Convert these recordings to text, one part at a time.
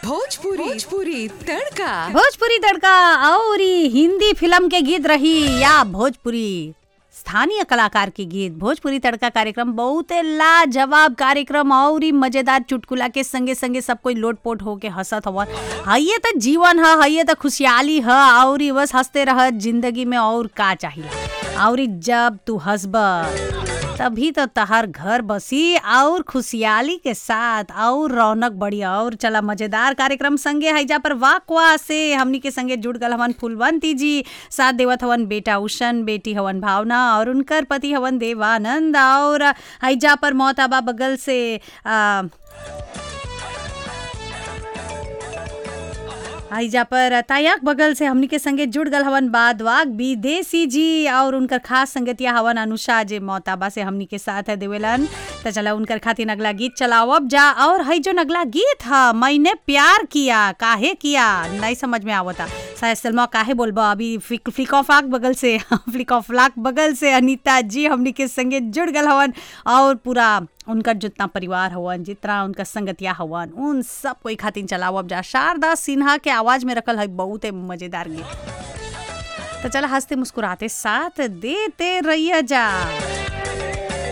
भोजपुरी भोजपुरी तड़का भोजपुरी तड़का और ई हिंदी फिल्म के गीत रही या भोजपुरी स्थानीय कलाकार के गीत भोजपुरी तड़का कार्यक्रम बहुत लाजवाब कार्यक्रम और ई मजेदार चुटकुला के संगे संगे सब कोई लोटपोट होके हंसत हवन हइये तो जीवन ह हइये तो खुशहाली ह और ई बस हंसते रह जिंदगी में और का चाहिए और ई जब तू हंसब तभी तो तहार घर बसी और खुशहाली के साथ और रौनक बढ़ी और चला मजेदार कार्यक्रम संगे हैजा पर वाकवा से हमनी के संगे जुड़ गल हवन फुलवंती जी साथ देवत हवन बेटा उषन बेटी हवन भावना और उनकर पति हवन देवानंद और हैजा पर मोहताबा बगल से आ, आइजा पर तायाक बगल से हमनी के संगे जुड़ गल हवन बादवाग विदेशी जी और उनकर खास संगतिया हवन अनुषा जे मोताबा से हमनी के साथ है देवेलन त चला उनकर खातिर अगला गीत चलाओ अब जा और हई जो अगला गीत ह मैंने प्यार किया काहे किया नहीं समझ में आवता शायद सलमा काहे बोलबा अभी फ्लिक फ्लिक ऑफ आक बगल से फ्लिक ऑफ लाक बगल से अनीता जी हमनी के संगे जुड़ गल हवन और पूरा उनका जितना परिवार हवन जितना उनका संगतिया हवन उन सब कोई खातिर चलाओ अब जा शारदा सिन्हा के आवाज में रखल है बहुत मजेदार गीत तो चला हंसते मुस्कुराते साथ देते रहिए जा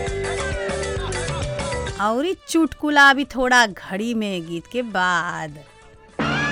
और ई चुटकुला भी थोड़ा घड़ी में गीत के बाद